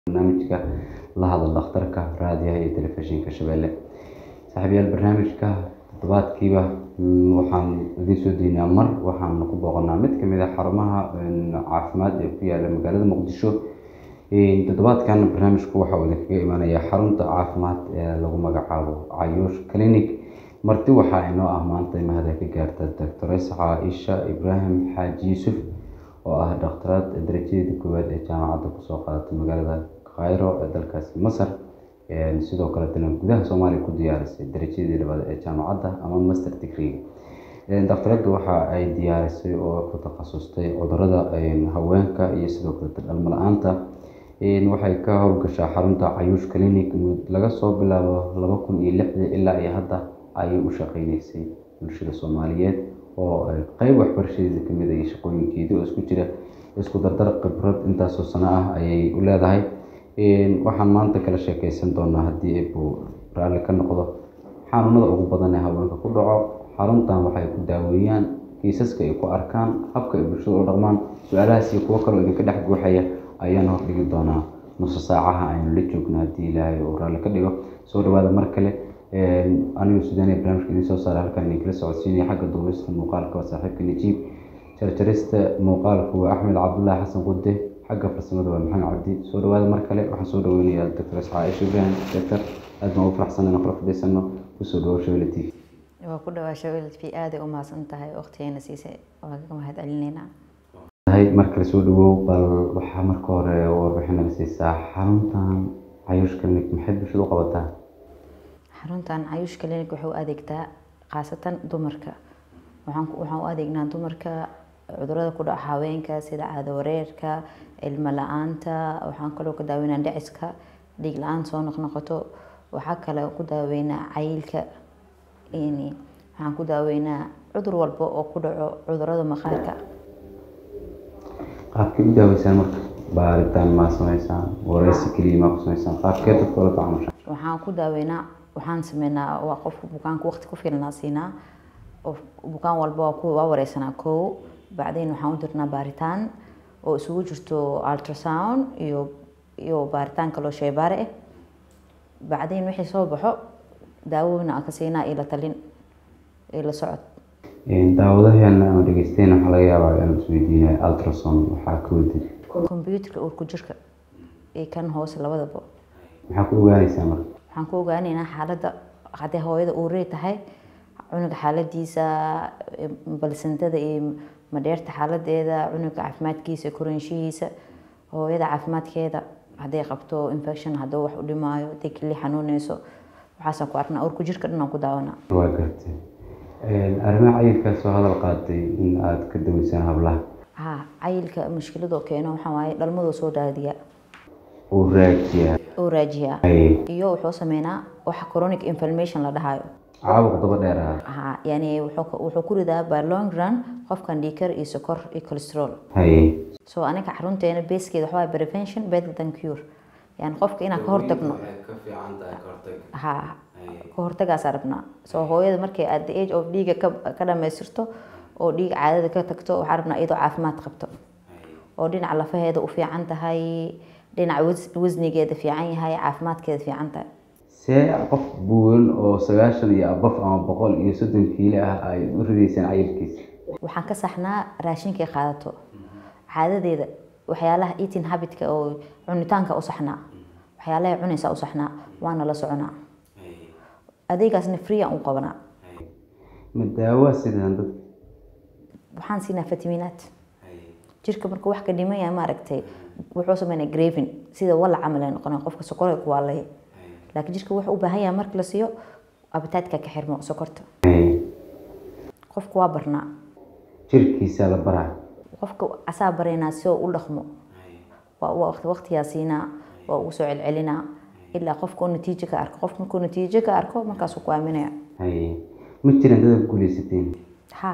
barnaamijka la hadal dhakhtarka raadiyaha iyo telefishinka shabeelle saaxiibayaal barnaamijka toddobaadkiiba waxaan idiin soo daynaa mar waxaan ku booqanaa mid kamid ah xarumaha caafimaad ee ku yaala magaalada muqdisho toddobaadkan barnaamijku waxa uu idinkaga imaanayaa xarunta caafimaad ee lagu magacaabo cayuush clinic marti waxaa inoo ah maanta mahada ka gaarta doctores caaisha ibraahim xaaji yuusuf oo ah dhakhtaraad darajadeeda koowaad ee jaamacadda kusoo qaadatay magaalada khayro ee dalkaasi masar sidoo kaletana gudaha soomaaliya ku diyaarisay darajadeedii labaad ee jaamacadda ama master degree dhakhtaradda waxa ay diyaarisay oo ku takhasustay cudurada haweenka iyo sidoo kaleta dhalmo la-aanta waxay ka howlgashaa xarunta cayuush clinic laga soo bilaabo laba kun iyo lixdii ilaa iyo hadda ayay u shaqeyneysay bulshada soomaaliyeed oo qeyb waxbarashadeeda kamid ah iyo shaqooyinkeedii oo isku jira isku dardar khibrad intaasoo sano ah ayay u leedahay waxaan maanta kala sheekeysan doonaa haddii eebuu raalli ka noqdo xanuunada ugu badan ee haweenka ku dhaco xaruntan waxay ku daaweeyaan kiisaska ay ku arkaan habka ay bulshada u dhaqmaan su-aalahaas iyo kuwo kaloo idinka dhex guuxaya ayaan hordhigi doonaa nuso saacaha aynu la joogno haddii ilaahay uu raalli ka dhigo soo dhawaada mar kale anigu sudaaniya barnaamijka idiin soo saaray halkan idinkala socodsiinaya xagga duubista muuqaalka waa saaxiibka najiib jarjarista muuqaalka waa axmed cabdullaahi xasan qude xagga farsamada waa maxamed cabdi soo dhawaada mar kale waxaan soo dhaweynayaa doctores caaisha ibraahim doctor aad baan ugu faraxsan inaan kula fadhiisano kusoo dhawo shabelle t v waa ku dhawaa shabelle t v aaday u mahadsan tahay waqtigeena siisay waa kaga mahad celineynaa mar kale soo dhawow bal waxaa marka hore warbixin naga siisaa xaruntan cayuush clinic maxay bulshada u qabataa xaruntan cayuush clinic waxay u adeegtaa khaasatan dumarka waxaan waxaan u adeegnaa dumarka cudurada ku dhaca haweenka sida caado wareerka ilmo la-aanta waxaan kaloo ku daaweynaa dhiciska dhiig la-aan soo noqnoqoto waxaa kale ku daaweynaa cayilka waxaan ku daaweynaa cudur walba oo ku dhaco cudurada maqaarka qaabkay u daaweysaan marka baaritaan maa sameysaan wareysi keliya maa ku sameysaan qaabkee dadka ola tacamushaan waxaan ku daaweynaa waxaan sameynaa waa qofka bukaanka waqti ku filnaa siinaa bukaan walba waa ku waa wareysanaa kow bacdayn waxaan u dirnaa baaritaan oo isugu jirto ultrasound iyo iyo baaritaan kaloo sheybaare ah bacdayn wixii soo baxo daawooyina aan ka siinaa iyo la talin iyo la socod daawadaheena ama dhegeysteena waxaa laga yaabaa inaan isweydiinaya ultrasound waxaa ka wadid computerka uurku jirka iyo kan hoose labadaba maxaa ku ogaanaysaa marka waxaan ku ogaaneynaa xaaladda haddii hooyada uurey tahay cunuga xaaladiisa balsantada iyo madheerta xaaladeeda cunuga caafimaadkiisa koraanshihiisa hooyada caafimaadkeeda hadday qabto infection hadduu wax u dhimaayo hadday keli xanuuneyso waxaasaan ku arnaa uurku jirka dhan aan ku daawanaa waa gartay arrimaha cayilkaas oo hadal qaatay in aada ka daweysaan hablaha ha cayilka mushkiladoo keeno waxaa waaye dhalmadoo soo raadiya uu raajiyaa oo raajiyaa iyo wuxuu sameynaa waxa chronic inflammation la dhahayo caabuq daba dheeraada ha yani wuxuu ku ridaa by long run qofkan dhiikar iyo sokor iyo cholesterol haye so aniga xarunteena beeskeeda waxaa waaye prevention better than cure yani qofka inaan ka hortagno ha ka hortagaasaa rabnaa soo hooyada markay at the age of dhiiga ka dhamaystirto oo dhiiga caadada ka tagto waxaa rabnaa iyadoo caafimaad qabto oo dhinaca lafaheeda u fiican tahay dhinaca wasnigeeda fiican yahay caafimaadkeeda fiican tahay see qof buuran oo sagaashan iyo abaf ama boqol iyo soddon kiilo ah ay u ridaysaan cayilkiisa waxaan ka saxnaa raashinkay qaadato caadadeeda waxyaalaha eating habitka oo cunitaanka u saxnaa waxyaalaha cunaysaa u saxnaa waana la soconaa adeegaasna free aan u qabanaa ma daawaa sidaan dad waxaan siinaa fitamiinaad jirka marka wax ka dhiman yahay maaragtay wuxuu sameynaa gravin sida wala camal ay noqonaa qofka sokorey ku waalaya laakiin jirka wuxuu u baahan yahay marka la siiyo abitaadka ka xirmo sokorta qofka waa barnaa jirkiisa la baraa qofka asaa baraynaa si oo u dhaqmo waa waqtiyaa siinaa waa ugu soo celcelinaa ilaa qofka uu natiijo ka arko qof markuu natiijo ka arko markaasuu ku aaminaya haye ma jiraan dad ku guuleysateen ha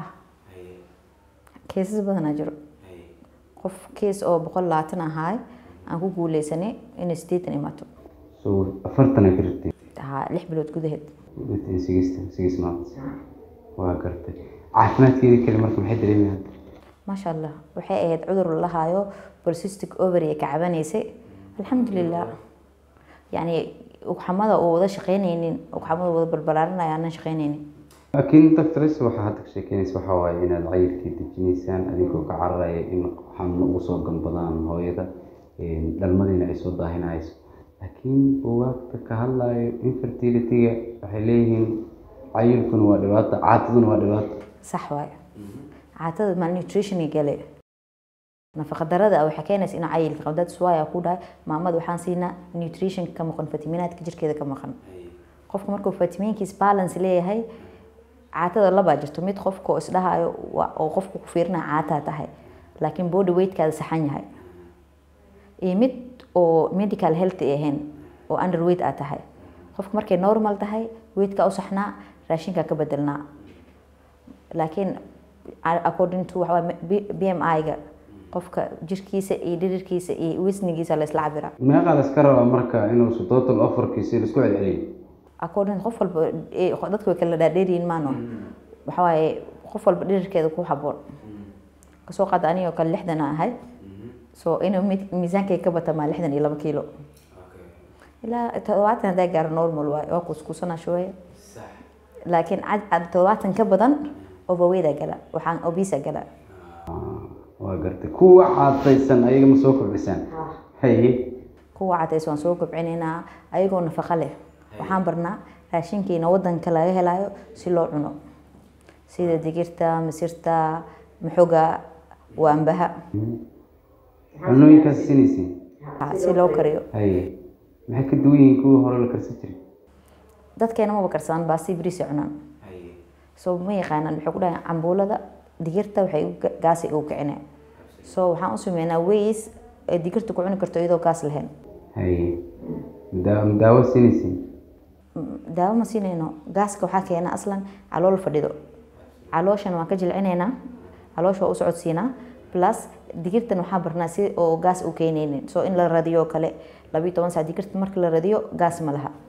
keesas badanaa jiro qof kees oo boqol labaatan ahaay aan ku guuleysanay inay sideetan imaato so afartan ay ka rabtay ha lix bilood gudaheed sigista sigis months waa gartay caafimaadkeeda kale marka maxay dareemayaan maasha allah waxay ahayd cudur la lahaayo polycystic ovary ka cabanaysay alxamdulilah yani ugxamada oo wada shaqeyneynin ugxamada wada balbalaarinaya aanan shaqeyneynin laakiin doctors waxaa hadda ka sheekeynaysa waxaa waaye inaad cayilkii dejinaysaan adigoo ka cararaya in xanuuno ugu soo ganbadaan hooyada dhalmadiina ay soo daahinayso laakiin buugaagta ka hadlayo infertilityga waxay leeyihiin cayilkuna waa dhibaato caataduna waa dhibaato sax waayo caatada malnutrition gale nafaqadarada waxay keenaysa inuu cayilka qabo dad suwaaya ku dhahay maamada waxaan siinaa nutrition ka maqan fitamiinaadka jirkeeda ka maqan qofka markuu fitamiinkiis balance leeyahay caatada labaa jirto mid qofka oo isdhahayo oo qofka ku fiirinaya caataa tahay laakiin body weightkaada saxan yahay iyo mid oo medical health ay ahayn oo underweight aa tahay qofka markay normal tahay weigtka u saxnaa raashinka ka bedelnaa laakiin according to waxaa b m i-ga qofka jirkiisa iyo dhirirkiisa iyo wisnigiisa la isla cabira meeqaa la iska rabaa marka inuusu total offerkiisi laisku celceliyo according qof walba dadka way kala dhaadheeriyin maano waxa waaye qof walba dhirirkeeda ku haboon kasoo qaada anigoo kale lixdan a ahay so inuu miisaankay ka bata maa lixdan iyo laba kiilo ilaa todobaatan haddaa gaaro normal waaye waa kuskuusana shooye laakiin todobaatan ka badan overweighta gala waxaan obisa gala waa gartay kuwa caataysan ayaga ma soo kordhisaan haye kuwa cadays waan soo kobcinaynaa ayagoo nafaqo leh waxaan barnaa raashinkiina wadanka laga helayo si loo cuno sida digirta masirta maxoga waambaha cunooyinkaas sinaysiin si loo kariyo haye maxay ka duwan yihiin kuwii hore la karsan jiray dadkeena maba karsadaan baasti bris cunaan so ma yaqaanaan waxay ku dhahaan cambuulada digirta waxay gaasi ugu kicineen so waxaan u sameynaa ways ay digirta ku cuni karto iyadoo gaas lahayn haye daawo daawo sinaysiin daawo ma siinayno gaaska waxaa keena aslan calool fadhido calooshan waan ka jilcinaynaa caloosha waa u socodsiinaa plus digirtan waxaa barnaa si oo gaas u keenaynin so in la radiyo kale labiyo toban sac digirta marka la radiyo gaas ma laha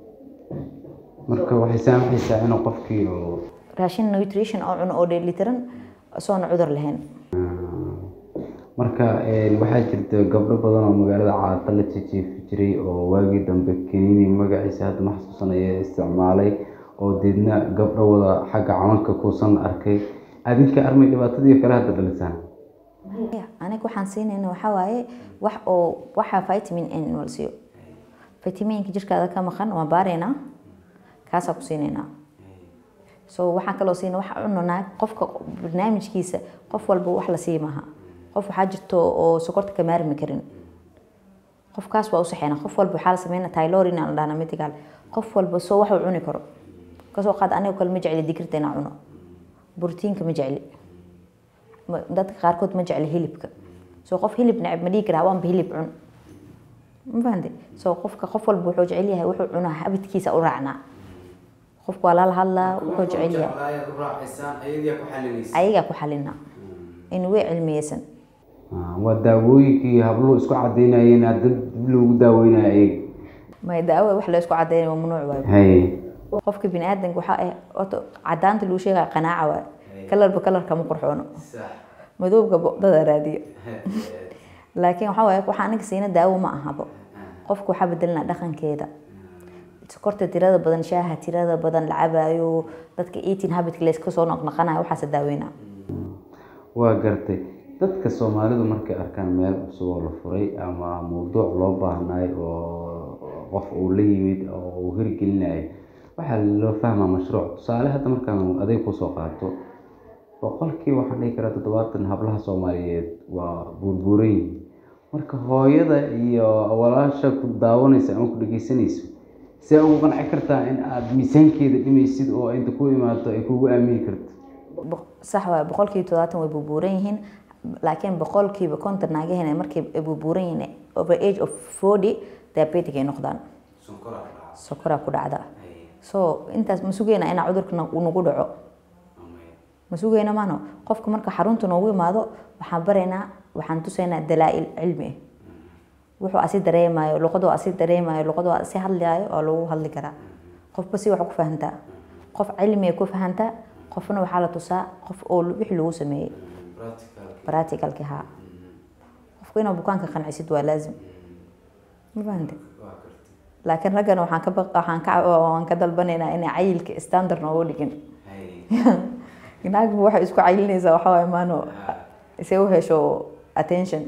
marka waxay saamaxaysaa inuu qofkii oo raashin nutrition oo cuno oo dheelitiran soona cudur lahayn marka waxaa jirta gabdho badan oo magaalada caata la jijiifi jiray oo waagii dambe keniini magaciisa hadda ma xasuusanaya isticmaalay oo deedna gabdho wada xagga camanka kuusan arkay adinka armay dhibaatadii kale hadda dhalisaan aniga waxaan siinayna waxaa waaye wax oo waxaa vitamin n wal siiyo vitaminka jirkaada ka maqan waan baaraynaa kaasaa ku siinaynaa so waxaan kaloo siina waxa cunanaa qofka barnaamijkiisa qof walba wax la sii maaha qof waxaa jirto oo sokorta ka maarmi karin qofkaas waa u saxeynaa qof walba waxaa la sameynaa tylorin aan dhahna medical qof walba soo wax uu cuni karo kasoo qaad anigo kale ma jecli digirta inaan cuno borotiinka ma jecli dadka qaarkood ma jecli hilibka soo qof hilib necab ma dhihi karaa waanba hilib cun ma fahamte soo qofka qof walba wuxuu jecel yahay wuxuu cunaa habidkiisa u raacnaa qofka waa lala hadlaa wuxuu jecel yahay ayagaa ku xalina in way cilmiyeysan waa daawooyinkii habluhu isku cadaynayeen dad dib loogu daaweynayo ayaga may daawo wax la isku cadeynayo mamnuuc waayo haye qofka bini aadanka waxaa ah horta cadaanta lagu sheegaya qanaaca waayo kalarba kalarka ma qurxoono madowga dada raadiyo laakiin waxaa waaye waxaa aniga siina daawo ma ahabo qofka waxaa bedelinaa dhaqankeeda sokorta tirada badan shaaha tirada badan la cabaayo dadka eating habitka layska soo noqnoqanayo waxaase daaweynaa waa gartay dadka soomaalidu markay arkaan meel cusub oo la furay ama mawduuc loo baahnaay oo qof uu la yimid oo uu hirgelinayo waxaa loo fahmaa mashruuc tusaale hadda markaan aday kusoo qaato boqolkii waxaan dhihi karaa toddobaatan hablaha soomaaliyeed waa buurbuuran yihiin marka hooyada iyo walaasha ku daawanaysa ama ku dhegeysanayso see ugu qanci kartaa in aada miisaankeeda dhimaysid oo inta ku imaato ay kugu aamini karto sax waay boqolkiiba toddobaatan way buubuuran yihiin laakiin boqolkiiba konton naagahena markay buubuuran yihiin over age of forty diabetic ay noqdaan sokoraa ku dhacda so intaas ma sugeyna inaa cudurka nagu dhaco ma sugeyna maano qofka marka xarunta noogu imaado waxaan baraynaa waxaan tusaynaa dalaa-il cilmi ah wuxuu asi dareemayo luqadu asi dareemayo luqadu asi hadlayo waa lagu hadli karaa qofba si wax ku fahantaa qof cilmiga ku fahantaa qofna waxaa la tusaa qof oo wixii lagu sameeyey practicalki haa qofka inaa bukaanka qancisid waa laazim ma fahante laakiin raggana waxaan ka baq- waxaan ka waan ka dalbanaynaa inay cayilka standard noogu dhigin naagba waxay isku cayilinaysaa waxaa waaye maano si u hesho attention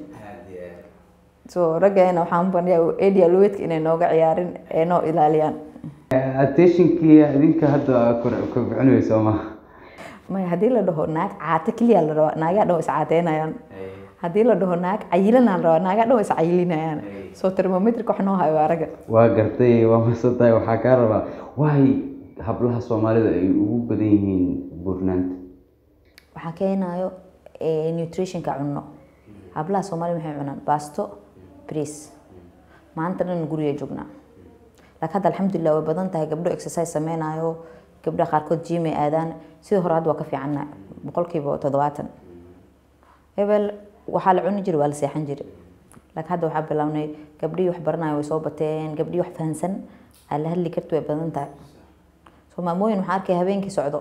so raggeena waxaan banyaa adialweedka inay nooga ciyaarin ee noo ilaaliyaan attentionkii idinka hadda kobcinayso ma maya haddii la dhaho naag caate keliya la rabaa naagaa dhan way is caateynayaan haddii la dhaho naag cayilanaa la rabaa naagaa dhan way is cayilinayaan so thermometric wax noo hayo waa ragga waa gartay waa masantahay waxaa kaa rabaa waay hablaha soomaalida ay ugu badan yihiin buurnaanta waxaa keenayo eh, nutritionka cunno hablaha soomaaliya maxay cunaan baasto bris maanta dhan guriga joognaa laakiin hadda alxamdulilah way badan tahay gabdho exercise sameynayo gabdhaha qaarkood gym ay aadaan sidii hore hadda waa ka fiicanna boqolkiiba toddobaatan hebel waxaa la cuni jiray waa la seexan jiray laakiin hadda waxaa bilownay gabdhihii wax baranaya way soo bateen gabdhihii wax fahansan aa la hadli karti way badan tahay so maamooyin waxaa arkay habeenkii socdo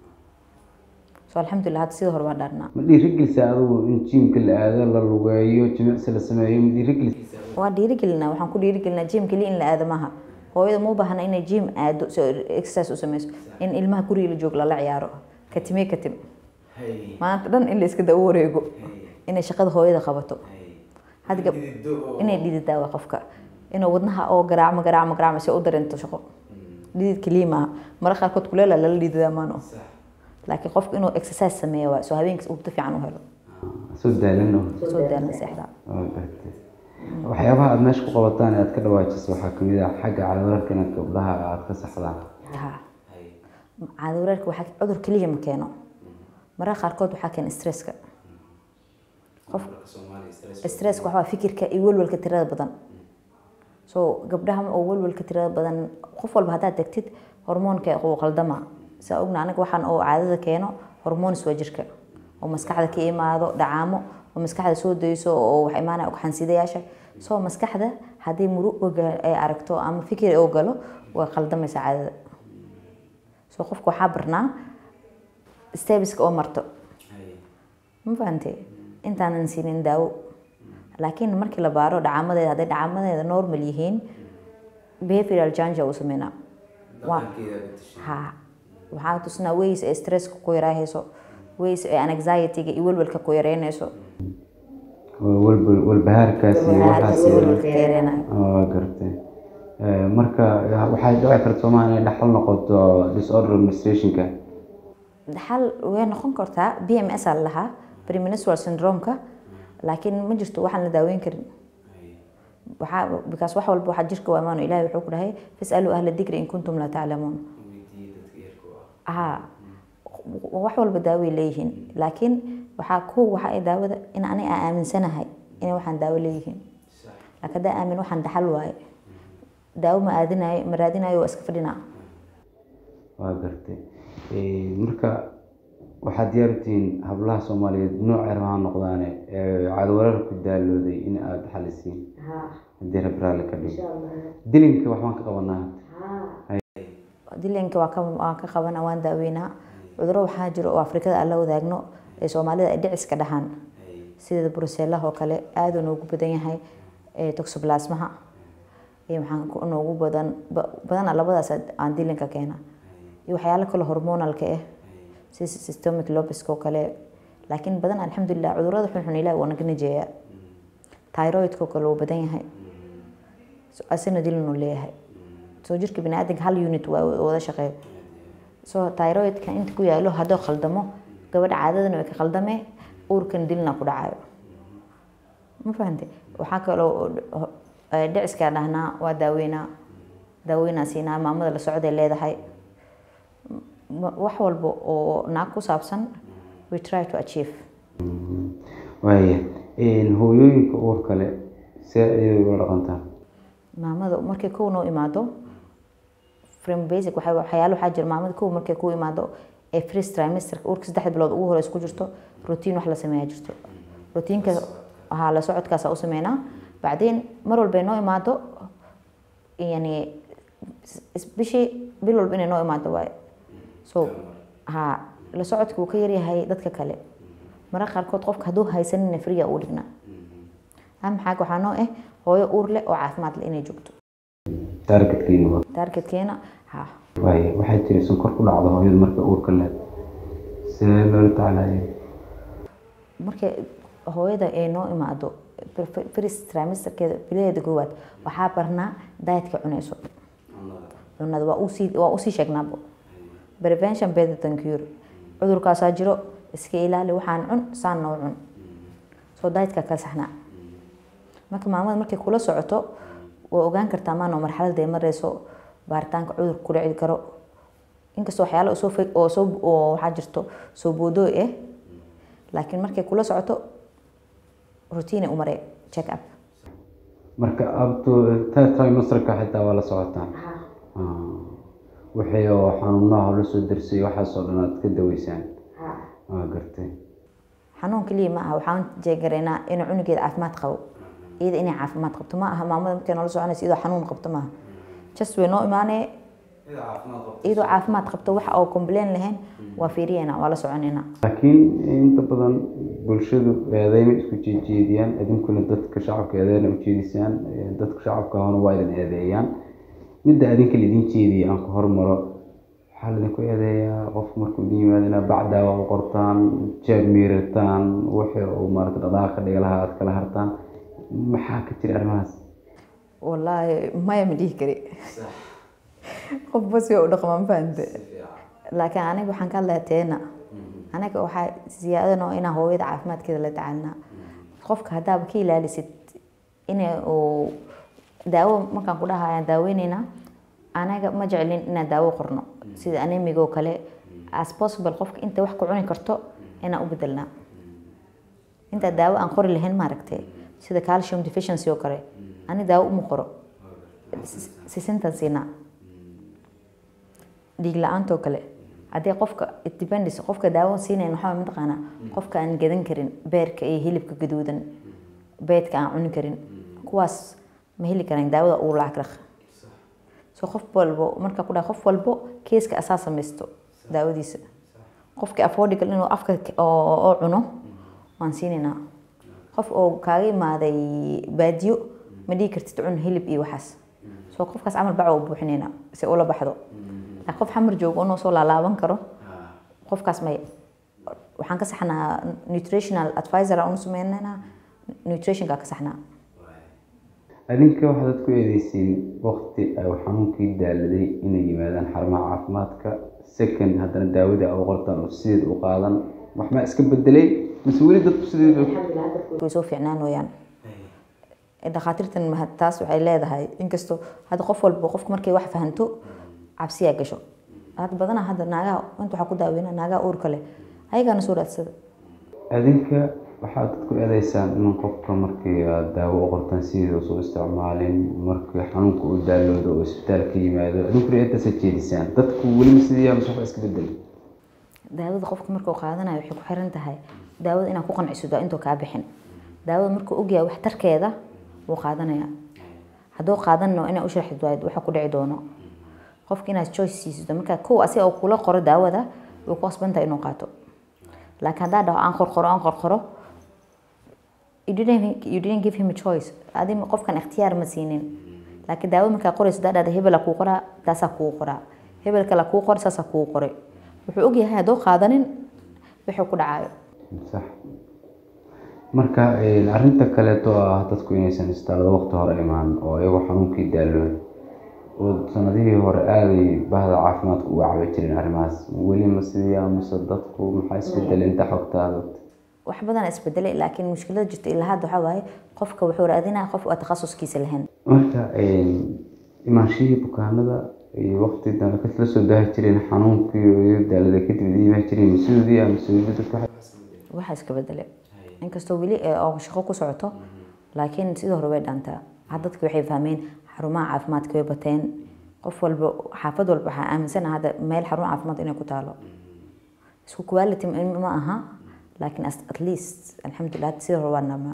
so alxamdulilah hadda sidii hore waa dhaarnaa ma dhiirigelisa adigu in jiimka la aado la lugeeyo jimicsi la sameeyo ma dhiirigelisa waa dhiirigelinaa waxaan ku dhiirigelinaa jim keliya in la aado maaha hooyada ma u baahna inay jim aado si ay exercise u sameyso in ilmaha guriga la joogo lala ciyaaro katime katim maanta dhan in la iska daba wareego inay shaqada hooyada qabato had gab inay dhididaa waa qofka inuu wadnaha oo garaacmo garaacmo garaacmo si u dareento shaqo dhidid keliya maaha mara qaarkood kuleela lala dhididaa maano laakiin qofku inuu exercise sameeyo waa soo habeenkiis ugta fiican u helo soo daalano soo daalan seexdaa waa gartay waxyaabaha aada meesha ku qabataan ee aad ka dhawaajiso waxaa kamid ah xagga calawararka inaad gabdhaha aada ka saxdaan ha caado wareerka waxaa cudur keliya ma keeno mararka qaarkood waxaa keena stresska qof stresska waxaa waaye fikirka iyo welwelka tirada badan so gabdhaha oo welwelka tirada badan qof walba haddaad degtid hormoonka uu qaldama saa ogna anaga waxaan oo caadada keeno hormoons waa jirka oo maskaxda ka imaado dhacaamo oo maskaxda soo dayso oo wax imaanaya ugxansidayaasha soo maskaxda haddii murug oga- ay aragto ama fikir oo galo way qaldamaysaa caadada so qofka waxaa barnaa stebiska oo marto ma fahantay intaanan siinin daawo laakiin markii la baaro dhacaamadeeda hadday dhacaamadeeda normal yihiin behavioral change uu sameynaa waa ha waxaa tusnaa ways ee stresska ku yaraahayso ways ee anxiety-ga iyo welwelka ku yareynayso walba- walbahaarkaas iyo waxaas Walbahaarka iyo welwelka ka yareynayo waa gartay Eh, marka waxay dhici karta soomaa inay dhaxal noqoto disorder administrationka dhaxal way noqon kartaa b m s aa la lahaa premenstrual syndrome-ka laakiin ma jirto waxaan la daaweyn karin waxaa because wax walba waxaa jirka waa imaano ilahi wuxuu ku dhahay fasaluu ahla dikri in kuntum laa taclamuun ha wax walba daaway leeyihiin laakiin waxaa ko waxa ay daawada in ani aan aaminsanahay inay waxaan daawo leeyihiin laakiin haddaa aamin waxaan dhaxal waaye daawo ma aadinayo ma raadinayo waa iska fadhinaa waa gartay Eh, marka waxaad diyaar u tihiin hablaha soomaaliyeed nooc erba ha noqdaane ee cadawarar ku daalooday in aada xalisiin haddii rab raalli ka dhigo dilinka waxbaan ka qabanaa dilanka waa ka waa ka qabana waan daaweynaa cuduro waxaa jiro oo afrikada aan la wadaagno ee soomaalida ay dhiciska dhahaan sida brusellaha oo kale aada noogu badan yahay ee toxoplasmaha iyo waxaan ku- noogu badan ba- badana labadaas aan dilanka keena iyo waxyaalo kale hormonalka ah sida systemic lobiska oo kale laakiin badan alxamdulilah cudurada xunxun ilahi waa naga najeeyaa thyroidka oo kale wuu badan yahay So, asina dilan uu leeyahay soo jirka biniaadanka hal unit waa wada shaqeeyo so thyroidka inta ku yaalo hadduu khaldamo gabadha caadadana way ka khaldamee uurkan dilna ku dhacayo ma fahante waxaa kaloo eh, dhiciskaa dhahnaa waa daaweynaa daaweynaa siinaa maamada la socday leedahay Ma- wax walba oo naag ku saabsan we try to achieve waaya hooyooyinka uur kale see ayay ula dhaqantaa maamada markay kow noo imaado from basic waxay waxyaalo waxaa jira maamada kow markay ku imaado ee first trimester uurka saddex bilood ugu horeysa ku jirto routine wax la sameeyaa jirto routiinka haa la socodkaasa u sameynaa bacdeen mar walbay noo imaado yani is- bishii bil walba inay noo imaado waaye so haa la socodka wuu ka yaryahay dadka kale mararka qaarkood qofka hadduu haysanina friya uu dhignaa ama xaag waxaa noo ah hooyo uur leh oo caafimaad leh inay joogto taargetkiina waa taargetkeena ha waaye waxaa jira sonkor ku dhacdo hooyada marka uurka leh see loola tacaalaya markay hooyada ay noo imaado first trimesterkeeda bilaheeda koowaad waxaa barnaa dietka cunayso cunada waa usii waa usii sheegnaabo prevention better than cure cudurkaasaa jiro iska ilaali waxaan cun saan noo cun soo dietka ka saxnaa marka maamada markay kula socoto waa ogaan kartaa maano marxalada ay mareyso baaritaanka cudurka ku dhici karo inkastoo waxyaalo soo fog oo soo oo waxaa jirto soo boodooy ah laakiin markay kula socoto routine u maree check up marka abto trimesterka xitaa waa la socotaan wixii oo xanuunaha la soo darsay waxaasoo dhan aad ka daweysaan waa gartay xanuun keliya ma aha waxaan jeegaraynaa inuu cunugeeda caafimaad qabo iyada inay caafimaad qabto ma aha maamada markay noola soconaysa iyadoo xanuun qabto maaha just way noo imaanee iyadoo caafimaad qabto wax oo complain lahayn waa fiiriyeena waa la soconaynaa laakiin inta badan bulshadu eedeyma isku jeejeediyaan idinkuna dadka shacabka eedeyna ujeedisaan dadka shacabka ahona waa idin eedeeyaan midda adinka laidin jeediya aan ku hormaro waxaa laidinku eedeeyaa qofku markuu idin yimaado inaad bacdaawa u qortaan jeeb miirataan wixii uu maarata dhaqaaqa dhigalaha aad kala hartaan maxaa ka jira arrimahaas wallaahi maya ma dhihi kari qof bas way u dhaqmaa ma fahante laakiin aniga waxaan ka hadlayaa teena aniga waxaa ziyaadanoo inaa hooyada caafimaadkeeda la tacaalnaa qofka haddaaba ka ilaalisid ina uu daawo markaan ku dhahaya daaweyneyna anaga ma jeclin inaan daawo qorno sida anemiga oo kale as possible qofka inta wax ku cuni karto inaan u bedelnaa intaa daawo aan qori lahayn maaragtay sida calcium deficiency oo kale ani daawo uma qoro sisintan siinaa dhiig la-aantoo kale haddii qofka depends qofka daawo siinayn waxaa mataqaanaa qofka aan gadan karin beerka iyo hilibka gaduudan beedka aan cuni karin kuwaas ma heli karaan daawada uu lacag raq so qof walbo marka ku dhaha qof walbo keeska asaa samaysto daawadiisa qofka affordable inuu afka oo cuno waan siinaynaa qof oo kaaga imaaday baadiyo ma dhihi kartid cun hilib iyo waxaas soo qofkaas camal baca u buuxinaynaa si ula baxdo laakiin qof xamar joogo inuu soo laalaaban karo qofkaas may waxaan ka saxnaa nutritional advisor aan u sameynaynaa nutritionka ka saxnaa adinka waxaad dad ku eedeysiin waqti ay xanuunkii daaladay inay yimaadaan xarumaha caafimaadka second haddana daawadii ay u qortaan oo sideed u qaadan wax ma iska bedelay mise weli dadku sideed way soo fiicnaan wayaan dhakhaatiirtan taas waxay leedahay inkastoo hadda qof walba qofka markay wax fahanto cabsiyaa gasho hadda badanaa hadda naagaha inta waxaa ku daaweyna naagaha uurka leh ayagaana soo raadsada adinka waxaad dadku eedeysaan in qofka markii aad daawo u qortaan sideeda soo isticmaalin markii xanuunka uu daaloodo oo isbitaal ka yimaado adinkuna eedaasa jeedisaan dadku weliba sidii mise waxba iska bedelay daawada qofka markuu qaadanayo waxay ku xiran tahay daawada inaad ku qanciso waa intuu kaa bixin daawada markuu ogyahay waxtarkeeda wuu qaadanaya hadduu qaadanno inaa u sharxid waayid waxa ku dhici doono qofka inaad choice siisid marka kow asiga oo kula qoro daawada way ku qasbantahay inuu qaato laakiin haddaa dhaho aan qorqoro aan qorqoro you didn't, you didn't give him a choice adi qofkan ikhtiyaar ma siinin laakiin daawada markaa qorayso haddaa dhahda hebela kuu qoraa taasaa kuu qoraa hebel kale kuu qor saasaa kuu qoray wuxuu ogyahay hadduu qaadanin wuxuu ku dhacayo sax marka arrinta kaleeto ah dadku inaysan istaalada waqti hore imaan oo iyagoo xanuunkii daalooy oo sanadihii hore aaday bahda caafimaadka uga cabi jirin arrimahaas weli ma sidii mise dadku maxaa isbedelay inta xogtaada wax badan isbedelay laakiin mushkilada jirta ilaa hadda waxaa waaye qofka wuxuu raadinaya qof aan takhasuskiisa lahayn marka imaanshihii bukaanada iyo waqti dambe ka la soo daahi jireen xanuunkii iyo daalada kadib idin imaan jireen masuudii ama masuudii dadka waxaa iska bedelay inkastoo weli oo shaqo ku socoto laakiin sidii hore way dhaantaa had dadki waxay fahmeen xarumaha caafimaadka way bateen qof walba xaafad walba waxaa aaminsana hadda meel xarun caafimaad inay ku taalo isku quality ma aha laakiin at least alxamdulilah sidii hore waa namaa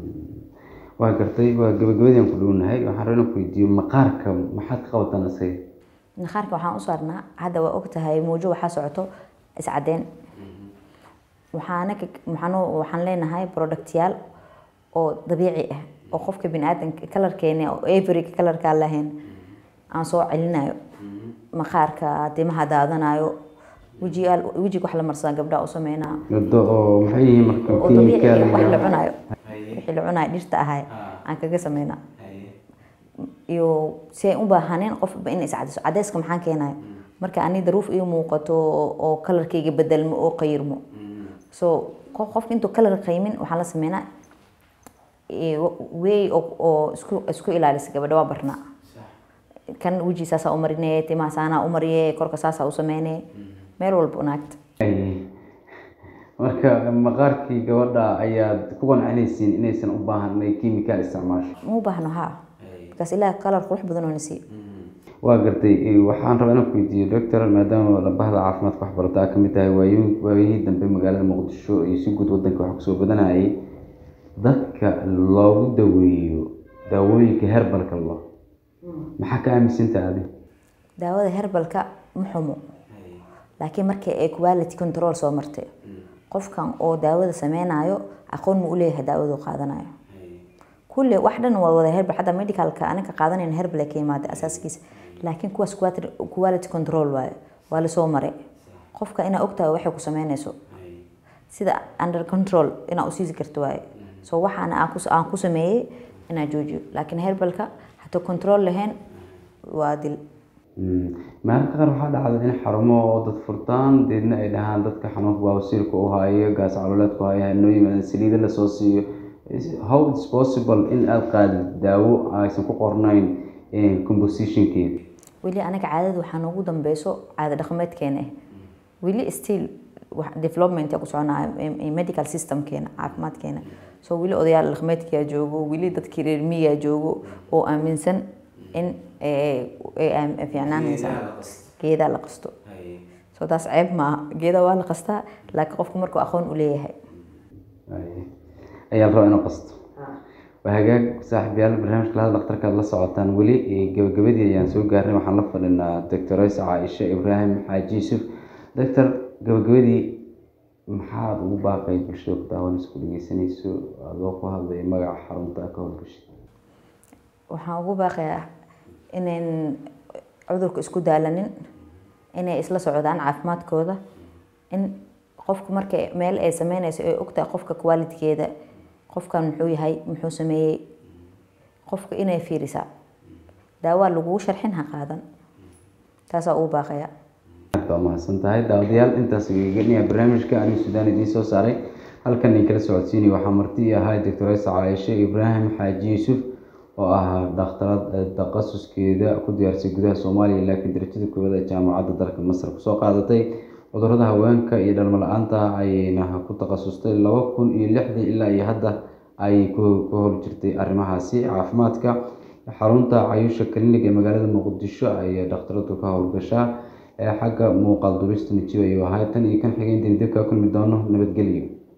waa gartay waa gabagabadii aan ku dhownahay waxaan rabaa inaan ku weydiiyo maqaarka maxaad ka qabataan isaga maqaarka waxaan u saarnaa hadda waa ogtahay muujo waxaa socoto iscadeen waxaana waxaan waxaan leenahay productyaal oo dabiici ah oo qofka biniaadanka kalarkeena oo everyga kalarkaa lahayn aan soo celinayo maqaarka timaha daadanayo wejigaal wejiga wax la marsaa gabdhaha u sameynaa gabdo oo maxay yihiin marka oo dabiici chemical ah, wax la iyo- cunayo wixii la cunayo dhirta ahay aan kaga sameynaa iyo si ay u baahaneen qofba in iscadayso cadayska maxaa keenayo marka ani daruuf ii muuqato oo oo kalarkayga bedelmo oo qayirmo so qof- qofka intuu kalar qaymin waxaa la sameynaa eh, way oo oo isku isku ilaalisa gabadha waa barnaa kan weji saasaa u marine timaha saanaa u mariye korka saasaa u sameyne meel walba naagta Ay. marka maqaarkii gabadha ayaad ku qancinaysiin inaysan u baahan inay chemical isticmaasho ma u baahno haa markaas ilaah kalar qurux badan oo na siiyo waa gartay eh, waxaan rabaa inaan ku weydiiyo doctor maadaama bahda caafimaadka waxbarata ka mid tahay waayo- waayihii dambe magaalada muqdisho iyo si guud wadanka wax kusoo badanayay dadka loogu daweeyo daawooyinka herbalka lo maxaa ka aaminsantaha adi daawada herbalka ma xumo laakiin markii ay quality control soo martay qofkan oo daawada sameynayo aqoon ma u leeyahay daawadu qaadanayo kulle wax dhan waa wada herbal xataa medicalka anaga qaadanayna herbal ay ka yimaada asaaskiisa laakiin kuwaas quality- quality control waaye waa lasoo maray qofka inaa ogtahay waxay ku sameynayso sida under control inaa usiisi karto waaye so waxaana aan ku- aan ku sameeyey inaa joojiyo laakiin herbalka hataa control lahayn waa dil Mm. mararka qaar waxaa dhacda in xarumo oo dad furtaan deedna ay dhahaan dadka xanuunka baawasiirka u haayo gaas caloleedku haayo hanoo yimaadaan saliida lasoo siiyo Is- how it's possible in aad qaadid daawo aysan ku qornayn eh, compositionkeeda weli anaga caadada waxaa noogu dambeyso caada dhaqameedkeena ah weli still wax development ku soconaya em- em- medical systemkeena caafimaadkeena so weli odayaal dhaqameedkiyaa joogo weli dadkii reer miyigaa joogo oo aaminsan in eh, ay aam- fiicnaanaysa geedaa la qasto so taas ceeb maaha geeda waa la qastaa laakiin qofku markuu aqoon u leeyahay Ay- ayaa la rabaa inuu qasto waa hagaag saaxiibayaal barnaamijka lahada dhakhtarkaad la socotaan weli eh, gabagabadii ayaan soo gaarnay waxaan la fadhinaa doctor Isa caaisha ibraahim xaaji yuusuf doctor gabagabadii maxaad ugu baaqay bulshada ku daawanayso ku dhegeysanayso adoo ku hadlaya magaca xarunta ka howlgashay waxaan ugu baaqayaa inayn cudurka isku daalanin inay isla socdaan caafimaadkooda in qofku marka meel ay sameynayso ay ogtahay qofka quality-keeda qofkan muxuu yahay muxuu sameeyey qofka inay fiirisaa daawaa lagugu sharxin ha qaadan taasaa ugu baaqaya aad baa mahadsan tahay daawadayaal intaas gegelinaya barnaamijka anigu suudaan idiin soo saaray halkan idin kala socodsiinaya waxaa marti ii ahaa doctor Isa caaisha ibraahim xaaji yuusuf oo ahaa dhakhtarad eh, takhasuskeeda ku diyaarsay gudaha soomaaliya laakiin darajada koowaad ee jaamacadda dalka masar kusoo qaadatay cudurrada haweenka iyo dhalmo la-aanta ayayna ku takhasustay laba kun iyo lixdii ilaa iyo hadda ayay ku ku hor jirtay arrimahaasi caafimaadka xarunta cayuusha clinic ee magaalada muqdisho ayay dhakhtaradu ka howlgashaa ee xagga muuqaal dubista nijiyo ayuu ahaa tan iyo kan xigeen dib ka kulmi doono nabadgelyo